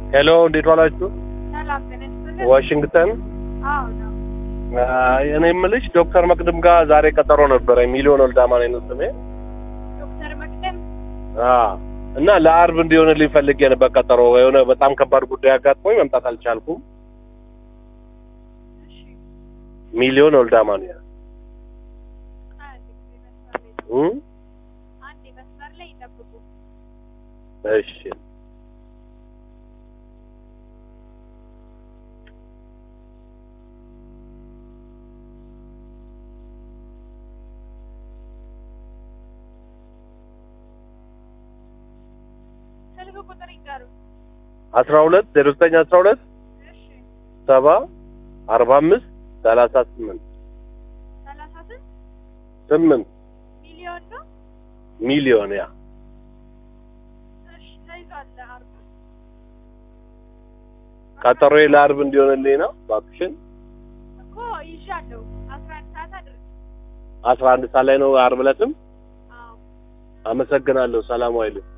ሄሎ እንዴት ዋላችሁ? ሰላም ጤና ይስጥልን። ዋሽንግተን አዎ ነው። አይ፣ እኔ የምልሽ ዶክተር መቅድም ጋር ዛሬ ቀጠሮ ነበረ። ሚሊዮን ወልዳማን ነው ስሜ። ዶክተር መቅደም አዎ እና ለአርብ እንዲሆንልኝ ፈልጌ ነበር ቀጠሮ። የሆነ በጣም ከባድ ጉዳይ አጋጥሞኝ መምጣት አልቻልኩም። እሺ፣ ሚሊዮን ወልዳማን ያ አንድ ጊዜ መስመር ላይ እም አንድ መስመር ላይ ይጠብቁ። እሺ ስልክ ቁጥር ይጋሩ። አስራ ሁለት ዜሮ ዘጠኝ አስራ ሁለት እሺ፣ ሰባ አርባ አምስት ሰላሳ ስምንት ሰላሳ ስንት ስምንት ሚሊዮን ነው? ሚሊዮን ያ እሺ፣ ተይዟል። አርብ ቀጠሮዬ ለአርብ እንዲሆንልኝ ነው እባክሽን። እኮ ይዣለሁ። አስራ አንድ ሰዓት አድርግ። አስራ አንድ ሰዓት ላይ ነው አርብ ዕለትም። አዎ አመሰግናለሁ። ሰላም ዋይልኝ።